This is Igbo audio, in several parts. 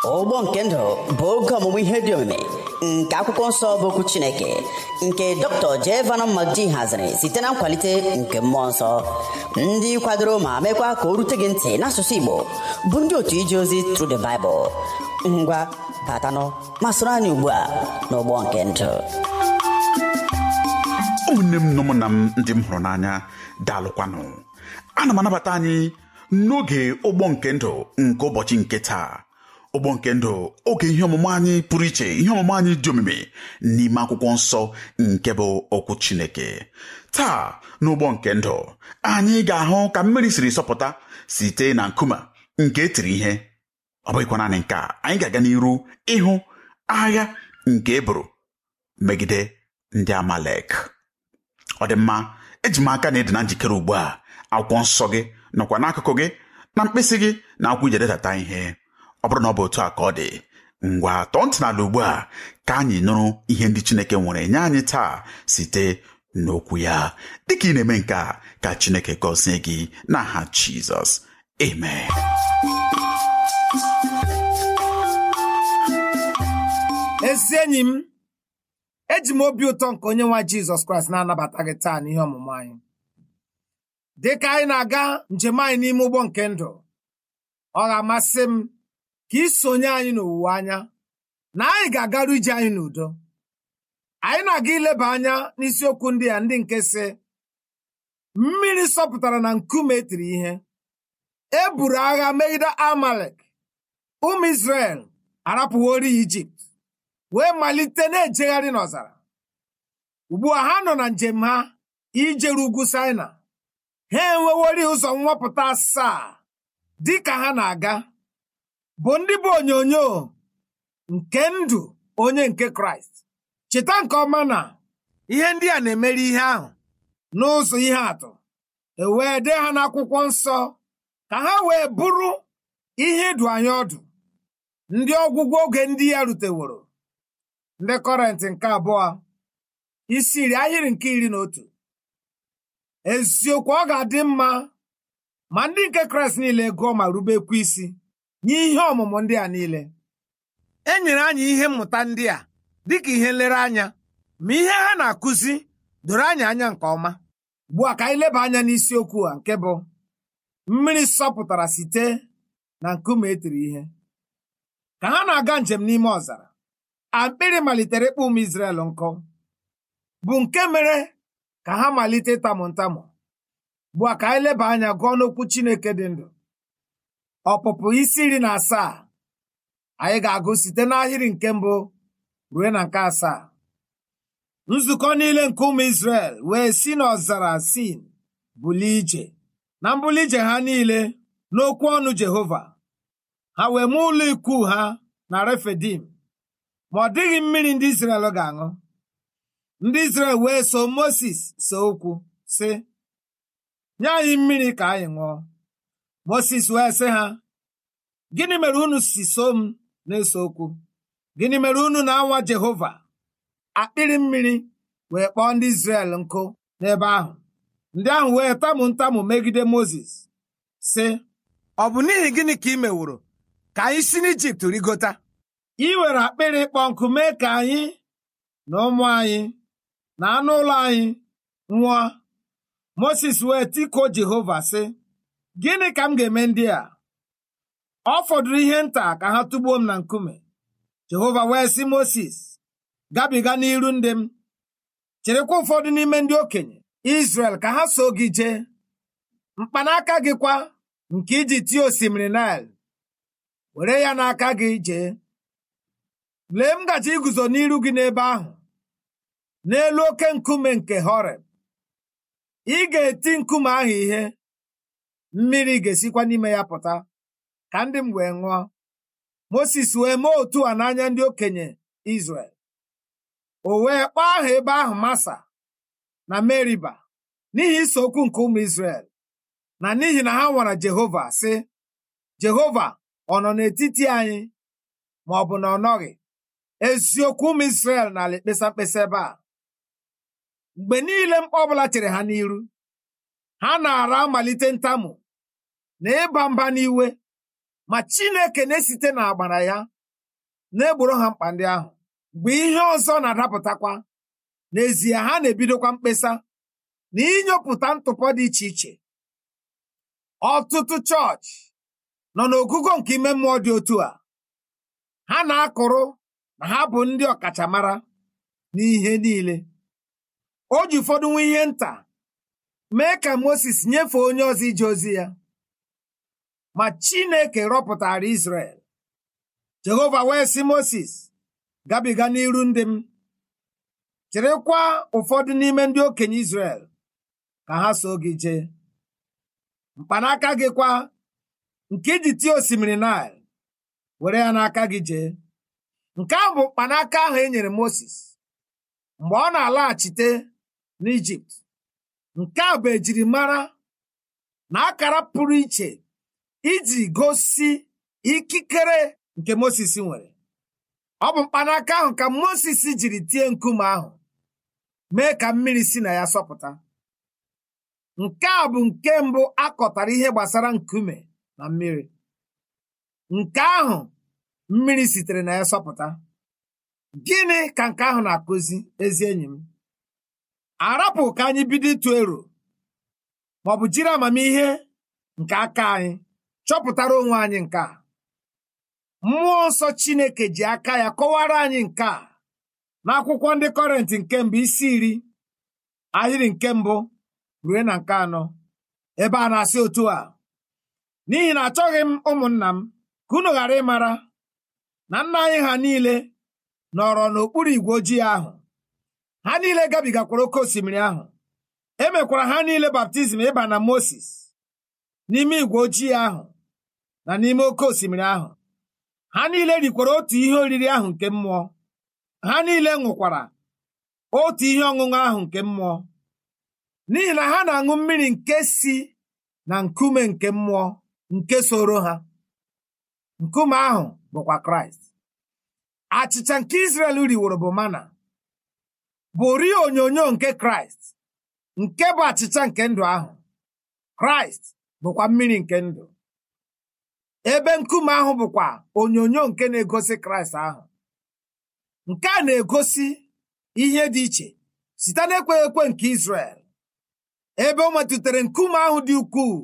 ụgbọ nke ndụ bụ oge ọmụmụ ihe dị omimi nke akwụkwọ nsọ bụ okwu chineke nke dr jevan madi haziri site na nkwalite nke mmụọ nsọ ndị kwadoro ma mekwa ka o rute gị ntị n'asụsụ igbo bụ ndị otu ije ozi Through the Bible ngwa batanụ ma soro anyị ugbu a n'ụgbọ nke ndụ ụmụnne m na ụmụnna m ndị m hụrụ n'anya daalụkwanụ ana m anabata anyị n'oge ụgbọ nke ndụ nke ụbọchị nke taa ụgbọ nke ndụ oge ihe ọmụmụ anyị pụrụ iche ihe ọmụmụ anyị dị omimi n'ime akwụkwọ nsọ nke bụ okwu chineke taa n'ụgbọ nke ndụ anyị ga-ahụ ka mmiri siri sọpụta site na nkume nke etiri ihe ọ bụghịkwa naanị nke a anyị ga-aga n'iru ịhụ agha nke eburu megide ndị amalek ọ dị mma eji m aka na ịdị na njikere ugbu a akwụkwọ nsọ gị nọkwa n'akụkụ gị na mkpịsị gị na akwụkwọ ije detata ihe ọ bụrụ na ọ bụ otu a ka ọ dị ngwa tọọ ntị n'ala ugbu a ka anyị nụrụ ihe ndị chineke nwere nye anyị taa site n'okwu ya dịka ị na-eme nke a ka chineke gọzie gị n'aha jizọs amen ezi enyi m eji m obi ụtọ nke onye nwa jizọs kraịst na-anabata gị taa n'ihe ọmụmụ anyị dị ka anyị na-aga njem anyị n'ime ụgbọ nke ndụ ọ ga-amasị m ka ị sonye anyị n'owuwe anya na anyị ga-agaru ije anyị n'udo anyị na-aga ileba anya n'isiokwu ndị a ndị nke si mmiri sọpụtara na nkume etiri ihe e buru agha megide amalek ụmụ Izrel arapụwori ijipt wee malite na-ejegharị n'ọzara ugbu a ha nọ na njem ha ijere ugwu Saịna ha enwewori ụzọ nwapụta asaa dị ka ha na-aga bụ ndị bụ onyonyo nke ndụ onye nke kraịst cheta nke ọma na ihe ndị a na-emeri ihe ahụ n'ụzọ ihe atụ ewee dee ha n'akwụkwọ nsọ ka ha wee bụrụ ihe ịdụ anyị ọdụ ndị ọgwụgwọ oge ndị ya ruteworo ndị kọrentị nke abụọ isi iri ahịrị nke iri na otu eziokwu ọ ga-adị mma ma ndị nke kraịst niile gụọ ma rubekwa isi nye ihe ọmụmụ ndị a niile e nyere anyị ihe mmụta ndị a dịka ihe nlereanya ma ihe ha na-akụzi doro anyị anya nke ọma ugbu a ka anyị leba anya n'isiokwu a nke bụ mmiri sọpụtara site na nkume etiri ihe ka ha na-aga njem n'ime ọzara akpịrị malitere ịkpọ ụmụ Izrel nkụ bụ nke mere ka ha malite ịtamụ ntamụ ugbu a ka anyị leba anya gụọ n'okwu Chineke dị ndụ ọpụpụ isi iri na asaa anyị ga-agụ site n'ahịrị nke mbụ ruo na nke asaa nzukọ niile nke ụmụ Izrel wee si n'ọzara sin bulie ije na mbuli ije ha niile n'okwu ọnụ Jehova ha wee mee ụlọ ikwu ha na Refidim ma ọ dịghị mmiri ndị Izrel ga-aṅụ ndị Izrel wee so Mosis so okwu sị nye anyị mmiri ka anyị ṅụọ Mosis wee sị ha gịnị mere unu si so m na-ese okwu gịnị mere unu na-anwa Jehova akpịrị mmiri wee kpọọ ndị Izrel nkụ n'ebe ahụ ndị ahụ wee tamụ ntamụ megide Mozis sị ọ bụ n'ihi gịnị ka ị meworo ka anyị si n'Ijipt rigota ị were akpịrị ịkpọ nkụ mee ka anyị na ụmụ anyị na anụ ụlọ anyị nwụọ Mozis wee tikuo Jehova sị gịnị ka m ga-eme ndị a ọ fọdụrụ ihe nta ka ha tụgbuo m na nkume Jehova wee sị Mozis gabiga n'iru ndị m cherekwa ụfọdụ n'ime ndị okenye Izrel ka ha so gị jee mkpanaka gị kwa nke iji tie osimiri Naịl were ya n'aka gị jee lee m gaji iguzo n'iru gị n'ebe ahụ n'elu oke nkume nke Horeb ị ga-eti nkume ahụ ihe mmiri ga-esikwa n'ime ya pụta ka ndị m wee ṅụọ Mosis wee mee otu a n'anya ndị okenye Izrel o wee kpọọ aha ebe ahụ Masa na Meriba n'ihi ise okwu nke ụmụ Izrel na n'ihi na ha nwara Jehova sị Jehova ọ nọ n'etiti anyị ma ọ bụ na ọ nọghị eziokwu ụmụ Izrel n'ala ekpesa mkpesa ebe a mgbe niile mkpa ọbụla chere ha n'iru ha na-ara amalite ntamu na ịba mba n'iwe ma chineke na-esite n'agbara ya na-egboro ha mkpa ndị ahụ mgbe ihe ọzọ na-adapụtakwa n'ezie ha na-ebidokwa mkpesa na inyopụta ntụpọ dị iche iche ọtụtụ chọọchị nọ n'ogugo nke ime mmụọ dị otu a ha na-akụrụ na ha bụ ndị ọkachamara n'ihe niile o ji ụfọdụ nwa ihe nta mee ka Mozis nyefee onye ọzọ ije ozi ya ma Chineke rọpụtara Izrel Jehova wee sị Mozis gabiga n'iru ndị m chịrịkwa ụfọdụ n'ime ndị okenye Izrel ka ha so gị jee mkpanaka gị kwa nke iji tie osimiri Naịl were ya n'aka gị jee nke ahụ bụ mkpanaka ahụ e nyere Mozis mgbe ọ na-alaghachite n'Ijipt nke a bụ ejirimara na akara pụrụ iche iji gosi ikikere nke Mozis nwere ọ bụ mkpanaka ahụ ka Mozis jiri tie nkume ahụ mee ka mmiri si na ya sọpụta nke a bụ nke mbụ akọtara ihe gbasara nkume na mmiri nke ahụ mmiri sitere na ya sọpụta gịnị ka nke ahụ na-akụzi ezi enyi m arapụ ka anyị bido ịtụ ero ma ọ bụ jiri amamihe nke aka anyị chọpụtara onwe anyị nke a mmụọ nsọ Chineke ji aka ya kọwara anyị nke a n'akwụkwọ ndị kọrentị nke mbụ isi iri ahịrị nke mbụ ruo na nke anọ ebe a na-asị otu a n'ihi na achọghị m ụmụnna m ka unu ghara ịmara na nna anyị ha niile nọrọ n'okpuru igwe ojii ahụ ha niile gabigakwara oke osimiri ahụ e mekwara ha niile baptizim ịba na Mozis n'ime igwe ojii ahụ na n'ime oke osimiri ahụ ha niile rikwara otu ihe oriri ahụ nke mmụọ ha niile ṅụkwara otu ihe ọṅụṅụ ahụ nke mmụọ n'ihi na ha na-aṅụ mmiri nke si na nkume nke mmụọ nke soro ha nkume ahụ bụkwa Kraịst achịcha nke Izrel riworo bụ mana bụ ri onyonyo nke Kraịst nke bụ achịcha nke ndụ ahụ Kraịst bụkwa mmiri nke ndụ ebe nkume ahụ bụkwa onyonyo nke na-egosi Kraịst ahụ nke a na-egosi ihe dị iche site n'ekweghị ekwe nke Izrel ebe o metụtara nkume ahụ dị ukwuu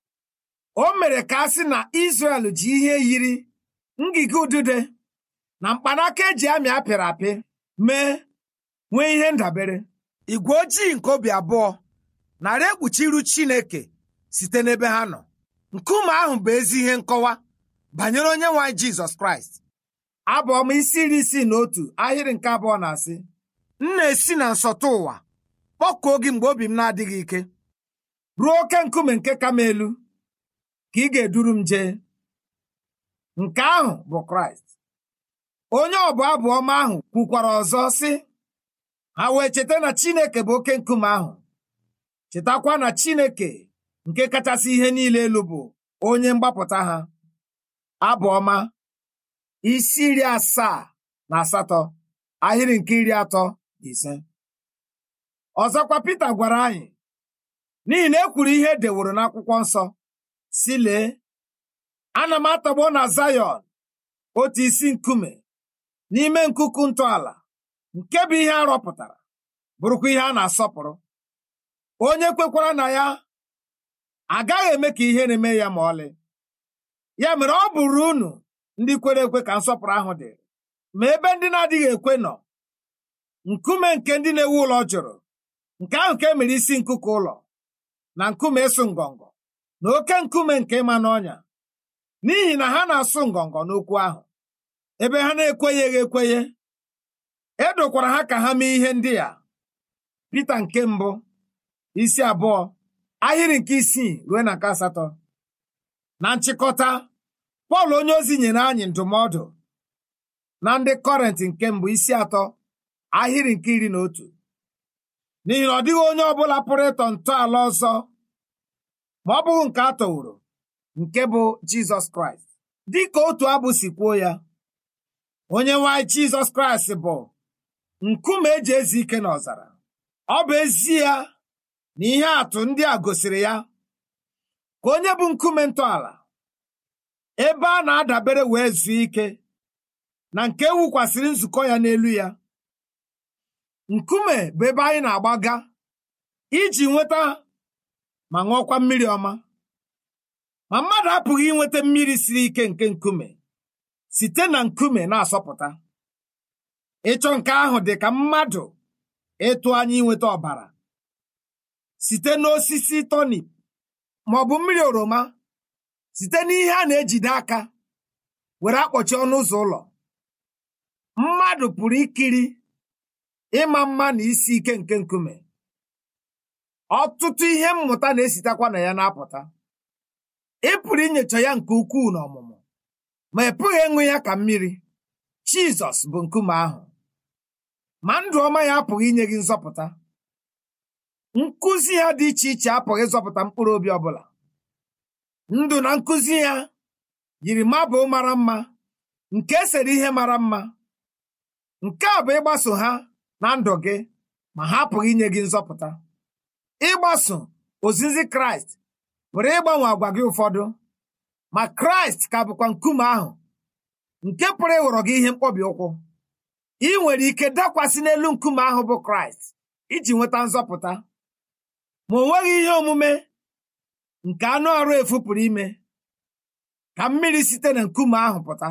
o mere ka a sị na Izrel ji ihe yiri ngige udude na mkpanaka eji amị apịrị apị mee nwee ihe ndabere igwe ojii nke obi abụọ narị ekpuchi iru Chineke site n'ebe ha nọ nkume ahụ bụ ezi ihe nkọwa banyere onye nwe anyị Jizọs Kraịst abụ ọma isi iri isii na otu ahịrị nke abụọ na-asị m na-esi na nsọtụ ụwa kpọkuo gị mgbe obi m na-adịghị ike ruo oke nkume nke kama elu ka ị ga-eduru m jee nke ahụ bụ Kraịst onye ọbụ abụ ọma ahụ kwukwara ọzọ sị ha wee cheta na Chineke bụ oke nkume ahụ chetakwa na Chineke nke kachasị ihe niile elu bụ onye mgbapụta ha abụ ọma isi iri asaa na asatọ ahịrị nke iri atọ na ise ọzọkwa Pita gwara anyị n'ihi na e kwuru ihe edeworo n'akwụkwọ nsọ si lee ana m atọgbọ na Zayọn otu isi nkume n'ime nkuku ntọala nke bụ ihe a rọpụtara bụrụkwa ihe a na-asọpụrụ onye kwekwara na ya agaghị eme ka ihe na-eme ya ma ọlị ya mere ọ bụrụ unu ndị kwere ekwe ka nsọpụrụ ahụ dị ma ebe ndị na-adịghị ekwe nọ nkume nke ndị na-ewu ụlọ jụrụ nke ahụ ka e mere isi nkuku ụlọ na nkume ịsụ ngọngọ na oke nkume nke ịma n'ọnya n'ihi na ha na-asụ ngọngọ n'okwu ahụ ebe ha na-ekwenyeghị ekwenye edokwara ha ka ha mee ihe ndị a Pita nke mbụ isi abụọ ahịrị nke isii ruo na nke asatọ na nchịkọta Pọl onye ozi nyere anyị ndụmọdụ na ndị kọrent nke mbụ isi atọ ahịrị nke iri na otu n'ihi na ọ dịghị onye ọbụla pụrụ ịtọ ntọala ọzọ ma ọ bụghị nke a tọworo nke bụ Jizọs Kraịst dịka otu abụ si kwuo ya onye nwanyị Jizọs Kraịst bụ nkume eji ezi ike n'ọzara ọ bụ ezie na ihe atụ ndị a gosiri ya ka onye bụ nkume ntọala ebe a na-adabere wee zuo ike na nke ewukwasịrị nzukọ ya n'elu ya nkume bụ ebe anyị na-agbaga iji nweta ma ṅụọkwa mmiri ọma ma mmadụ apụghị inweta mmiri siri ike nke nkume site na nkume na-asọpụta ịchọ nke ahụ dị ka mmadụ ịtụ anya inweta ọbara site n'osisi tonip ma ọ bụ mmiri oroma site n'ihe a na-ejide aka were akpọchi ọnụ ụzọ ụlọ mmadụ pụrụ ikiri ịma mma na isi ike nke nkume ọtụtụ ihe mmụta na-esitekwa na ya na-apụta ị pụrụ inyocha ya nke ukwuu n'ọmụmụ ma ị pụghị ịṅụ ya ka mmiri Jizọs bụ nkume ahụ ma ndụ ọma ya apụghị inye gị nzọpụta nkụzi ya dị iche iche apụghị ịzọpụta mkpụrụ obi ọbụla ndụ na nkụzi ya yiri mabụl mara mma nke esere ihe mara mma nke a bụ ịgbaso ha na ndụ gị ma ha apụghị inye gị nzọpụta ịgbaso ozizi kraịst pụrụ ịgbanwe agwa gị ụfọdụ ma kraịst ka bụkwa nkume ahụ nke pụrụ ịghọrọ gị ihe mkpọbi ụkwụ ị nwere ike dakwasị n'elu nkume ahụ bụ kraịst iji nweta nzọpụta ma o nweghị ihe omume nke anụ arụ efu pụrụ ime ka mmiri site na nkume ahụ pụta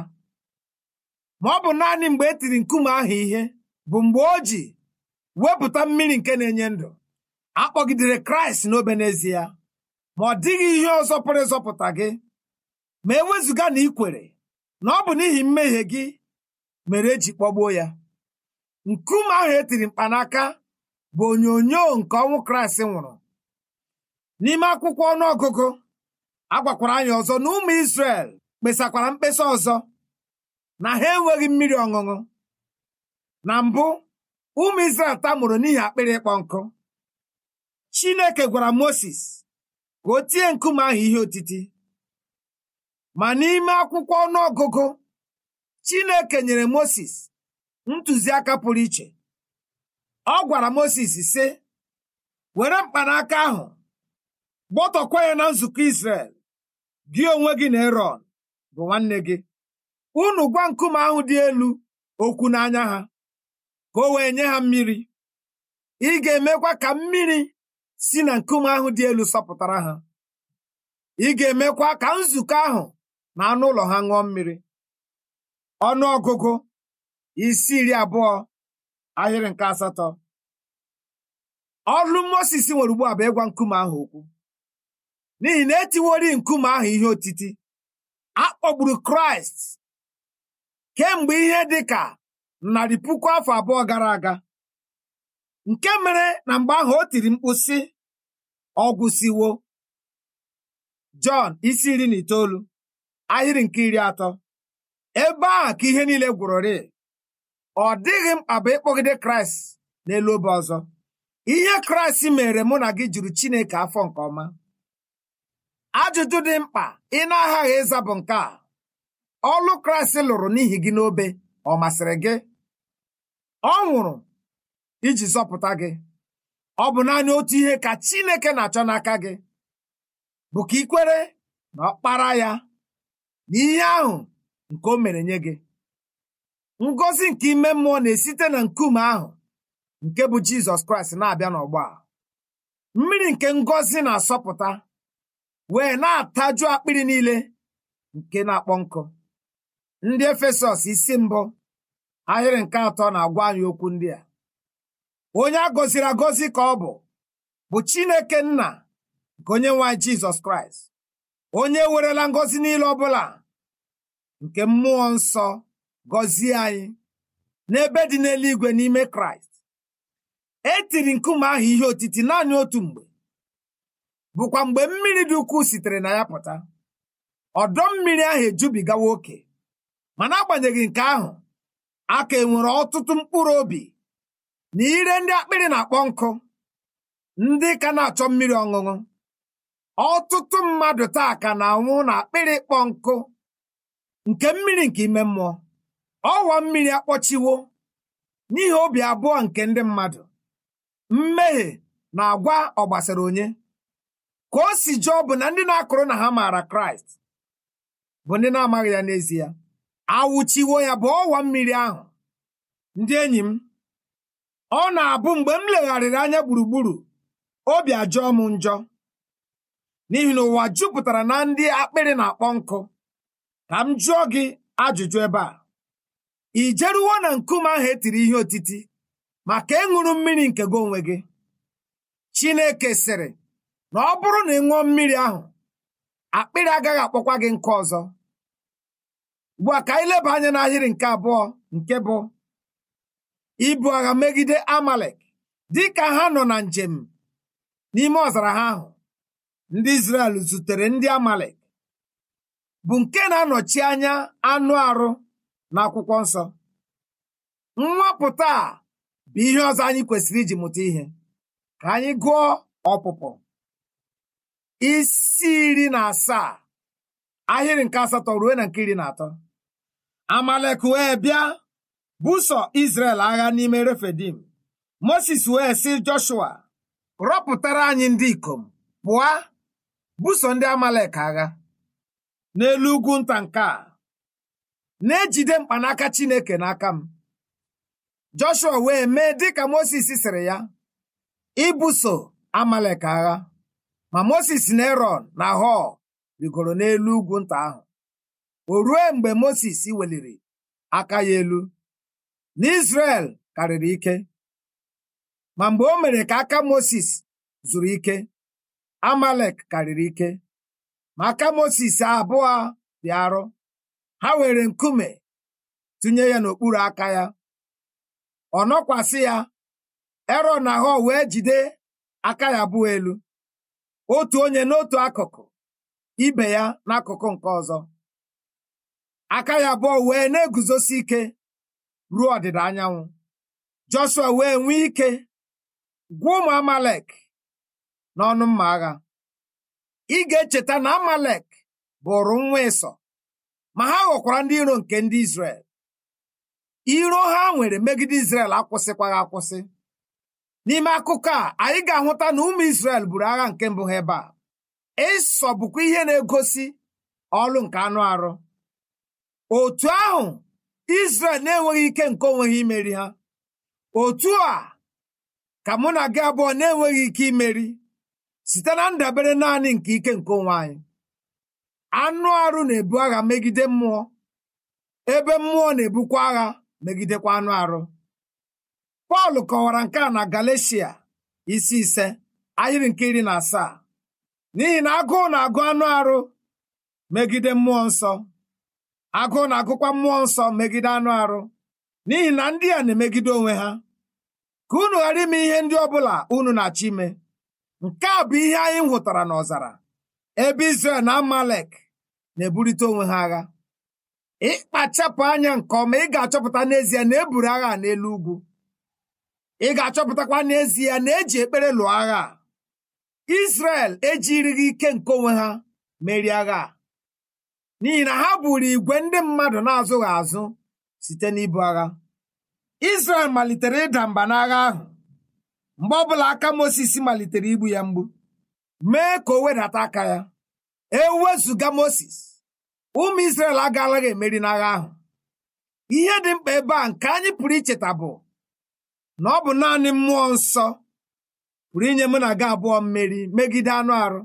ma ọ bụ naanị mgbe e tiri nkume ahụ ihe bụ mgbe o ji wepụta mmiri nke na-enye ndụ akpọgidere kraịst n'obe n'ezie ma ọ dịghị ihe ọzọ pụrụ ịzọpụta gị ma ewezụga na ị kwere na ọ bụ n'ihi mmehie gị mere eji kpọgbuo ya nkume ahụ etiri mkpanaka bụ onyonyo nke ọnwụ kraịst nwụrụ n'ime akwụkwọ ọnụọgụgụ a gwakwara anyị ọzọ na ụmụ Izrel kpesakwara mkpesa ọzọ na ha enweghị mmiri ọṅụṅụ na mbụ ụmụ Izrel tamụrụ n'ihi akpịrị ịkpọ nkụ Chineke gwara Moses ka o tie nkume ahụ ihe otiti ma n'ime akwụkwọ ọnụọgụgụ Chineke nyere Moses ntụziaka pụrụ iche ọ gwara Moses sị were mkpanaka ahụ gbọtọkwa ya na nzukọ Izrel gị onwe gị na Erọn bụ nwanne gị unu gwa nkume ahụ dị elu okwu n'anya ha ka o wee nye ha mmiri ị ga-emekwa ka mmiri si na nkume ahụ dị elu sọpụtara ha ị ga-emekwa ka nzukọ ahụ na anụ ụlọ ha ṅụọ mmiri ọnụ ọgụgụ isi iri abụọ ahịrị nke asatọ ọlụ Mozis nwere ugbu a bụ ịgwa nkume ahụ okwu n'ihi na etiwori nkume ahụ ihe otiti a kpọgburu kraịst kemgbe ihe dị ka narị puku afọ abụọ gara aga nke mere na mgbe ahụ o tiri mkpu sị ọgwụsiwo Jọn isi iri na itoolu ahịrị nke iri atọ ebe ahụ ka ihe niile gwụrụrị ọ dịghị mkpa bụ ịkpọgide kraịst n'elu obe ọzọ ihe kraịst mere mụ na gị juru chineke afọ nke ọma ajụjụ dị mkpa ị na-aghaghị ịza bụ nke a ọlụ kraịst lụrụ n'ihi gị n'obe ọ masịrị gị ọ nwụrụ iji zọpụta gị ọ bụ naanị otu ihe ka chineke na-achọ n'aka gị bụ ka ị kwere na ọkpara ya na ihe ahụ nke o mere nye gị ngọzi nke ime mmụọ na-esite na nkume ahụ nke bụ jizọs kraịst na-abịa n'ọgbọ a mmiri nke ngọzi na-asọpụta wee na-ataju akpịrị niile nke na-akpọ nkụ ndị efesọs isi mbụ ahịrị nke atọ na-agwa anyị okwu ndị a onye a gọziri agọzi ka ọ bụ bụ chineke nna nke onye nwe anyị jizọs kraịst onye werela ngọzi niile ọbụla nke mmụọ nsọ gọzie anyị n'ebe dị n'eluigwe n'ime kraịst e tiri nkume ahụ ihe otiti naanị otu mgbe bụkwa mgbe mmiri dị ukwuu sitere na ya pụta ọdọ mmiri ahụ ejubigawa oke mana agbanyeghị nke ahụ a ka enwere ọtụtụ mkpụrụ obi na ire ndị akpịrị na-akpọ nkụ ndị ka na-achọ mmiri ọṅụṅụ ọtụtụ mmadụ taa ka na-anwụ na akpịrị ịkpọ nkụ nke mmiri nke ime mmụọ ọwa mmiri akpọchiwo n'ihi obi abụọ nke ndị mmadụ mmehie na agwa ọ gbasara onye ka o si jụọ bụ na ndị na-akụrụ na ha maara kraịst bụ ndị na-amaghị ya n'ezie awụchiwo ya bụ ọwa mmiri ahụ ndị enyi m ọ na-abụ mgbe m legharịrị anya gburugburu obi ajọọ m njọ n'ihi na ụwa jupụtara na ndị akpịrị na-akpọ nkụ ka m jụọ gị ajụjụ ebe a i jeruwo na nkume ahụ etiri ihe otiti maka ịṅụrụ mmiri nke gị onwe gị chineke sịrị na ọ bụrụ na ị ṅụọ mmiri ahụ akpịrị agaghị akpọkwa gị nkụ ọzọ ugbu a ka anyị leba anya n'ahịrị nke abụọ nke bụ ibu agha megide amalek dịka ha nọ na njem n'ime ọzara ha ahụ ndị Izrel zutere ndị amalek bụ nke na-anọchi anya anụ arụ n'akwụkwọ nsọ nwapụta a bụ ihe ọzọ anyị kwesịrị iji mụta ihe ka anyị gụọ ọpụpụ isi iri na asaa ahịrị nke asatọ ruo na nke iri na atọ amalek wee bịa buso Izrel agha n'ime refidim Moses wee sị Joshua rọpụtara anyị ndị ikom pụọ buso ndị amalek agha n'elu ugwu nta nke a na-ejide mkpanaka Chineke n'aka m Joshua wee mee dịka Moses sịrị ya ibuso amalek agha ma Moses na Erọn na Hor rigoro n'elu ugwu nta ahụ o rue mgbe Moses weliri aka ya elu na Izrel karịrị ike ma mgbe o mere ka aka Moses zuru ike amalek karịrị ike ma aka Moses abụọ dị arọ ha were nkume tụnye ya n'okpuru aka ya ọ nọkwasị ya Erọn na Hor wee jide aka ya abụọ elu otu onye n'otu akụkụ ibe ya n'akụkụ nke ọzọ aka ya abụọ wee na-eguzosi ike ruo ọdịda anyanwụ Joshua wee nwee ike gwa ụmụ Amalek n'ọnụ mma agha ị ga-echeta na Amalek bụrụ nwa ịsọ ma ha ghọkwara ndị iro nke ndị Izrel iro ha nwere megide Izrel akwụsịkwaghị akwụsị n'ime akụkọ a anyị ga-ahụta na ụmụ Izrel buru agha nke mbụ ha ebe a ịsọ bụkwa ihe na-egosi ọlụ nke anụ arụ otu ahụ Izrel na-enweghị ike nke onwe ha imeri ha otu a ka mụ na gị abụọ na-enweghị ike imeri site na ndabere naanị nke ike nke onwe anyị anụ arụ na-ebu agha megide mmụọ ebe mmụọ na-ebukwa agha megidekwa anụ arụ Pọl kọwara nke a na Galatia isi ise ahịrị nke iri na asaa n'ihi na agụụ na-agụ anụ arụ megide mmụọ nsọ agụụ na-agụkwa mmụọ nsọ megide anụ arụ n'ihi na ndị a na-emegide onwe ha ka unu ghara ime ihe ndị ọbụla unu na-achọ ime nke a bụ ihe anyị hụtara n'ọzara ebe Izrel na Amalek na-eburite onwe ha agha ịkpachapụ anya nke ọma ị ga-achọpụta n'ezie na eburu agha n'elu ugwu ị ga-achọpụtakwa n'ezie na eji ekpere lụọ agha a Izrel ejirighị ike nke onwe ha merie agha a n'ihi na ha buru igwe ndị mmadụ na-azụghị azụ site n'ibu agha Izrel malitere ịda mba n'agha ahụ mgbe ọbụla aka Mosis malitere igbu ya mgbu mee ka o wedata aka ya ewezụga Mosis ụmụ Izrel agaalaghị emeri n'agha ahụ ihe dị mkpa ebe a nke anyị pụrụ icheta bụ na ọ bụ naanị mmụọ nsọ pụrụ inye mụ na gị abụọ mmeri megide anụ arụ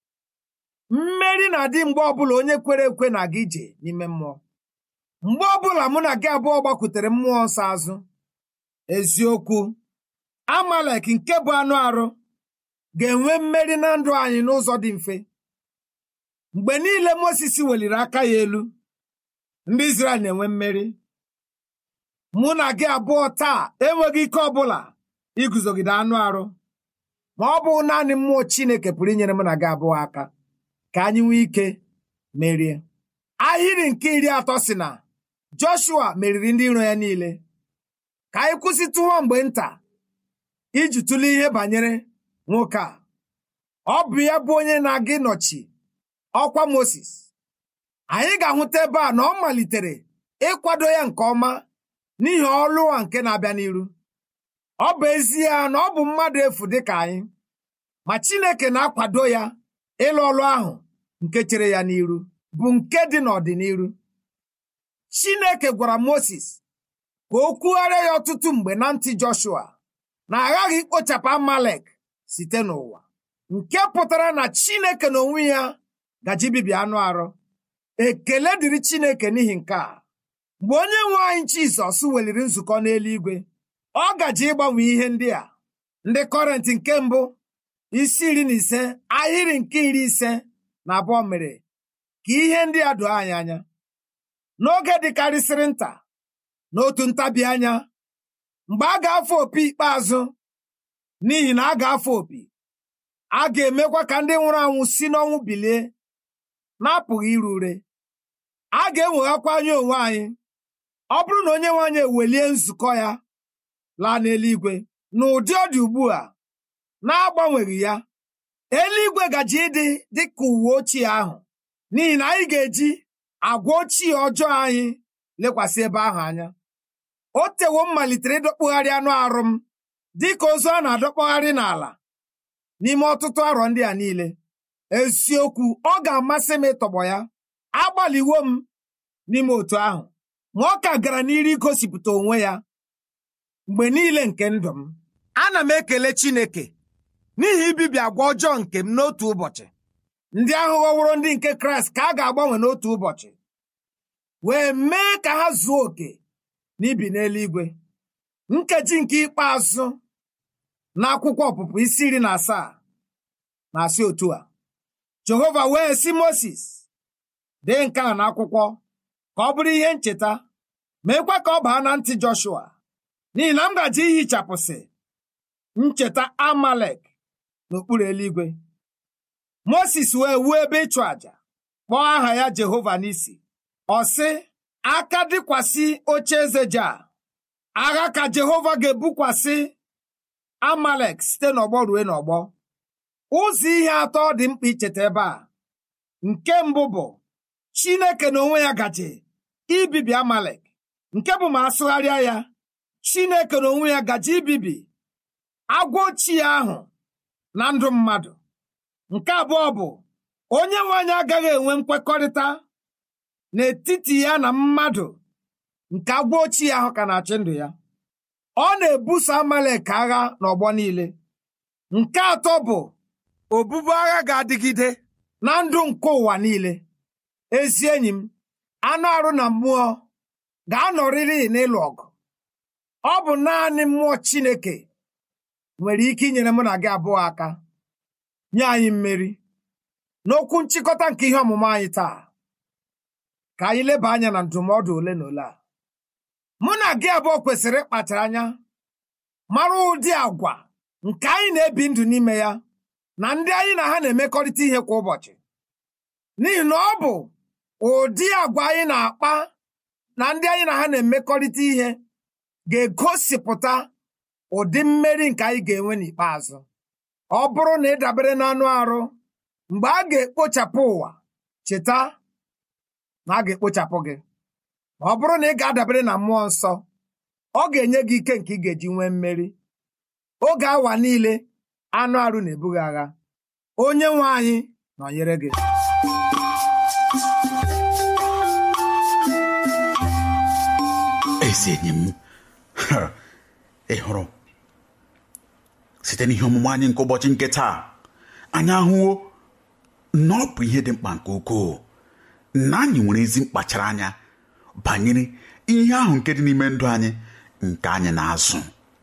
mmeri na-adị mgbe ọbụla onye kwere ekwe na-aga ije n'ime mmụọ mgbe ọbụla mụ na gị abụọ gbakwutere mmụọ nsọ azụ eziokwu amalek nke bụ anụ arụ ga-enwe mmeri na ndụ anyị n'ụzọ dị mfe mgbe niile Mozis weliri aka ya elu ndị Izrel na-enwe mmeri mụ na gị abụọ taa enweghị ike ọbụla iguzogide anụ arụ ma ọ bụ naanị mmụọ Chineke pụrụ inyere mụ na gị abụọ aka ka anyị nwee ike merie ahịrị nke iri atọ si na Joshua meriri ndị iro ya niile ka anyị kwụsịtụwo mgbe nta iji tụlee ihe banyere nwoke a ọ bụ ya bụ onye na-aga ịnọchi ọkwa Moses anyị ga-ahụta ebe a na ọ malitere ịkwado ya nke ọma n'ihi ọlụ a nke na-abịa n'iru ọ bụ ezie na ọ bụ mmadụ efu dịka anyị ma Chineke na-akwado ya ịlụ ọlụ ahụ nke chere ya n'iru bụ nke dị n'ọdịniru chineke gwara moses ka o kwugharịa ya ọtụtụ mgbe na ntị joshua na aghaghị ikpochapụ amalek site n'ụwa nke pụtara na chineke n'onwe ya gaji bibi anụ arụ ekele dịrị chineke n'ihi nke a mgbe onye nwe anyị jizọs weliri nzukọ n'eluigwe ọ gaji ịgbanwe ihe ndị a ndị kọrentị nke mbụ isi iri na ise ahịrị nke iri ise na abụọ mere ka ihe ndị a doo anyị anya n'oge dịkarịsịrị nta n'otu ntabi anya mgbe a ga-afụ opi ikpeazụ n'ihi na a ga-afụ opi a ga-emekwa ka ndị nwụrụ anwụ si n'ọnwụ bilie na-apụghị iru ure a ga-enweghakwa anya onwe anyị ọ bụrụ na onye nwe anyị ewelie nzukọ ya laa n'eluigwe n'ụdị ọ dị ugbu a na-agbanweghị ya eluigwe gaji ịdị dị ka uwe ochie ahụ n'ihi na anyị ga-eji agwa ochie ọjọọ anyị lekwasị ebe ahụ anya o tewo m malitere ịdọkpụgharị anụ arụ m dị ka ozu a na-adọkpụgharị n'ala n'ime ọtụtụ arọ ndị a niile eziokwu ọ ga-amasị m ịtọgbọ ya agbalịwo m n'ime otu ahụ ma ọ ka gara n'iru igosipụta onwe ya mgbe niile nke ndụ m ana m ekele Chineke n'ihi ibibi agwa ọjọọ nke m n'otu ụbọchị ndị ahụ ghọworo ndị nke Kraịst ka a ga-agbanwe n'otu ụbọchị wee mee ka ha zuo oke n'ibi n'eluigwe nkeji nke ikpeazụ n'akwụkwọ ọpụpụ isi iri na asaa na-asị otu a Jehova wee sị Moses dee nke a n'akwụkwọ ka ọ bụrụ ihe ncheta meekwa ka ọ baa na ntị Joshua n'ihi na m gaji ihichapụsị ncheta Amalek n'okpuru eluigwe Moses wee wuo ebe ịchụ àjà kpọọ aha ya Jehova n'isi ọ sị aka dịkwasị oche eze ja agha ka Jehova ga-ebukwasị Amalek site n'ọgbọ ruo n'ọgbọ ụzọ ihe atọ dị mkpa icheta ebe a nke mbụ bụ Chineke n'onwe ya gaji ibibi Amalek nke bụ ma asụgharịa ya Chineke n'onwe ya gaji ibibi agwa ochie ahụ na ndụ mmadụ nke abụọ bụ onye nwe anyị agaghị enwe nkwekọrịta n'etiti ya na mmadụ nke agwa ochie ahụ ka na-achị ndụ ya ọ na-ebuso Amalek agha n'ọgbọ niile nke atọ bụ obubu agha ga-adịgide na ndụ nke ụwa niile ezi enyi m anụ arụ na mmụọ ga-anọrịrị n'ịlụ ọgụ ọ bụ naanị mmụọ Chineke nwere ike inyere mụ na gị abụọ aka nye anyị mmeri n'okwu nchịkọta nke ihe ọmụmụ anyị taa ka anyị leba anya na ndụmọdụ ole na ole a mụ na gị abụọ kwesịrị ịkpachara anya mara ụdị agwa nke anyị na-ebi ndụ n'ime ya na ndị anyị na ha na-emekọrịta ihe kwa ụbọchị n'ihi na ọ bụ ụdị agwa anyị na-akpa na ndị anyị na ha na-emekọrịta ihe ga-egosipụta ụdị mmeri nke anyị ga-enwe n'ikpeazụ ọ bụrụ na ị dabere n'anụ arụ mgbe a ga-ekpochapụ ụwa cheta na a ga-ekpochapụ gị ma ọ bụrụ na ị ga-adabere na mmụọ nsọ ọ ga-enye gị ike nke ị ga-eji nwee mmeri oge awa niile anụ arụ na-ebughị agha onye nwe anyị nọnyere gị ezi enyi m ị hụrụ site n'ihe ọmụmụ anyị nke ụbọchị nke taa anyị ahụwo na ọ bụ ihe dị mkpa nke ukwuu na anyị nwere ezi mkpachara anya banyere ihe ahụ nke dị n'ime ndụ anyị nke anyị na-azụ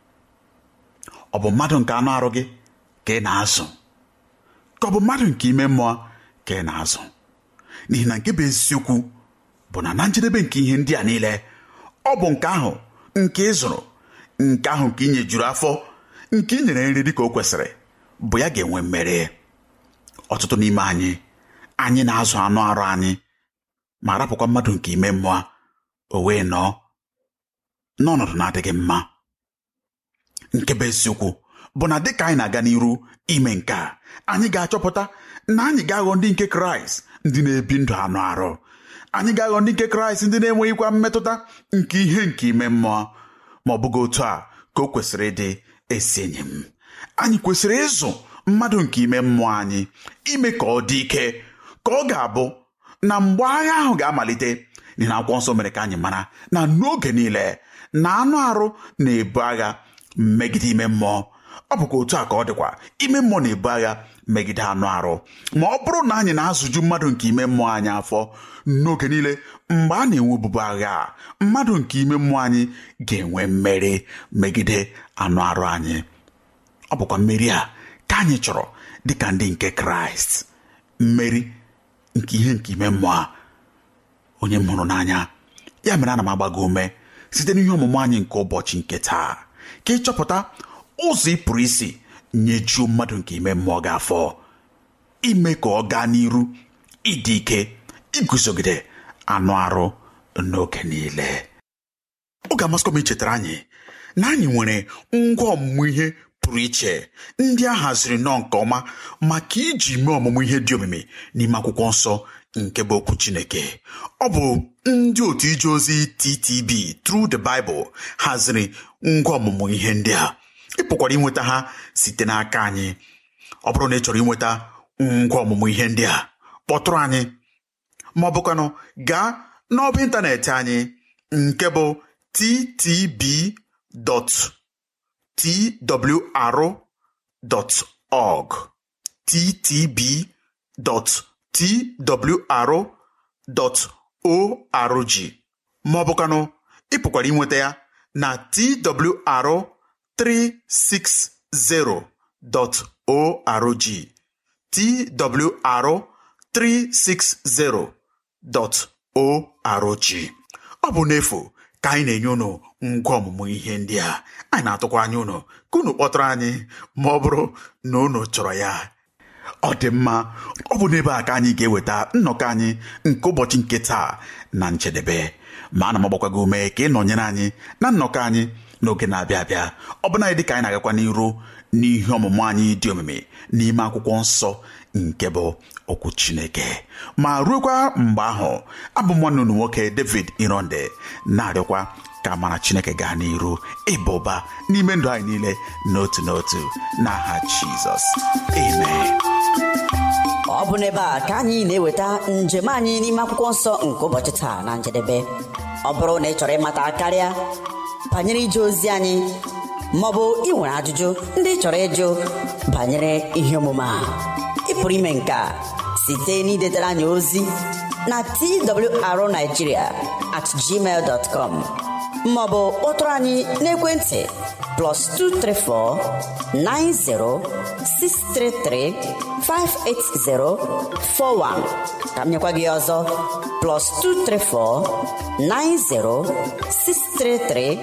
ọ bụ mmadụ nke anụ arụ gị ka ị na-azụ ka ọ bụ mmadụ nke ime mmụọ ka ị na-azụ n'ihi na nke bụ eziokwu bụ na na njedebe nke ihe ndị a niile ọ bụ nke ahụ nke ị zụrụ nke ahụ nke ị nyejuru afọ nke ị nyere nri dị ka o kwesịrị bụ ya ga-enwe mmeri ọtụtụ n'ime anyị anyị na-azụ anụ arụ anyị ma rapụkwa mmadụ nke ime mmụọ o wee nọọ n'ọnọdụ na-adịghị mma nke bụ eziokwu bụ na dịka anyị na-aga n'iru ime nke a anyị ga-achọpụta na anyị ga-aghọ ndị nke kraịst ndị na-ebi ndụ anụ arụ anyị ga-aghọ ndị nke kraịst ndị na-enweghịkwa mmetụta nke ihe nke ime mmụọ ma ọ bụghị otu a ka o kwesịrị ịdị esi enyi m anyị kwesịrị ịzụ mmadụ nke ime mmụọ anyị ime ka ọ dị ike ka ọ ga-abụ na mgbe agha ahụ ga-amalite n'ihi na akwụkwọ nsọ mere ka anyị mara na n'oge niile na anụ arụ na-ebu agha megide ime mmụọ ọ bụkwa otu a ka ọ dịkwa ime mmụọ na-ebu agha megide anụ arụ ma ọ bụrụ na anyị na-azụju mmadụ nke ime mmụọ anyị afọ n'oge niile mgbe a na-enwe obubu agha a, mmadụ nke ime mmụọ anyị ga-enwe mmeri megide anụ arụ anyị ọ bụkwa mmeri a ka anyị chọrọ dịka ndị nke kraịst mmeri nke ihe nke ime mmụọ a onye m hụrụ n'anya ya mere ana m agba gị ume site n'ihe ọmụmụ anyị nke ụbọchị nke taa ka ịchọpụta ụzọ ị pụrụ isi nyejuo mmadụ nke ime mmụọ gị afọ ime ka ọ gaa n'iru ịdị ike iguzogide anụ arụ n'oge niile ọ ga-amasịkwa m ichetara anyị na anyị nwere ngwa ọmụmụ ihe pụrụ iche ndị a haziri nnọọ nke ọma maka iji mee ọmụmụ ihe dị omimi n'ime akwụkwọ nsọ nke bụ okwu Chineke ọ bụ ndị otu ije ozi TTB Through the Bible haziri ngwa ọmụmụ ihe ndị a ị pụkwara inweta ha site n'aka anyị ọ bụrụ na ị chọrọ inweta ngwa ọmụmụ ihe ndị a kpọtụrụ anyị ma ọ bụkwanụ gaa n'ọba ịntanetị anyị nke bụ ttb.twr.org ttb.twr.org ma ọ bụkwanụ ị pụkwara inweta ya na twr360.org twr360.org ọ bụ n'efu ka anyị na-enye unu ngwa ọmụmụ ihe ndị a anyị na-atụkwa anya unu ka unu kpọtụrụ anyị ma ọ bụrụ na unu chọrọ ya ọ dị mma ọ bụ n'ebe a ka anyị ga-eweta nnọkọ anyị nke ụbọchị nke taa na njedebe ma ana m agbakwa gị ume ka ị nọnyere anyị na nnọkọ anyị n'oge na-abịa abịa ọ bụla dị ka anyị na-agakwa n'iru n'ihe ọmụmụ anyị dị omimi n'ime akwụkwọ nsọ nke bụ okwu chineke ma ruokwa mgbe ahụ abụ m nwanne unu nwoke david ironde na-arịọkwa ka mara chineke gaa n'iru ịba ụba n'ime ndụ anyị niile n'otu n'otu n'aha jizọs amen ọ bụ n'ebe a ka anyị na-eweta njem anyị n'ime akwụkwọ nsọ nke ụbọchị taa na njedebe ọ bụrụ na ị chọrọ ịmata karịa banyere ije ozi anyị maọbụ ị nwere ajụjụ ndị ị chọrọ ịjụ banyere ihe omume a ị pụrụ ime nke a site n'idetara anyị ozi na twrnigeria at gmail dot com maọbụ kpọtụrụ anyị n'ekwentị plus 234 90 633 58041 ka m nyekwa gị ọzọ plus 234 90 633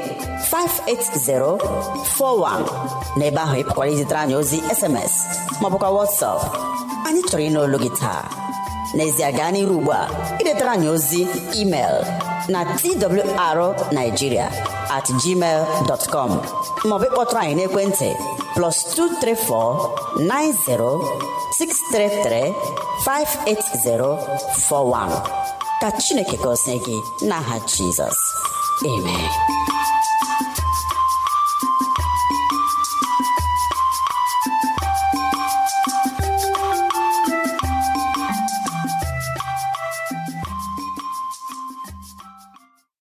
58041 n'ebe ahụ ị pụkwara izitere anyị ozi sms maọbụkwa whatsapp anyị chọrọ ịnụ olu gị taa n'ezie gaa n'iru ugbu a idetara anyị ozi email na twrnigeria at gmail dot com maọbụ ịkpọtụrụ anyị n'ekwentị plus 234 90 633 58041 ka chineke gọzie gị n'aha jizọs amen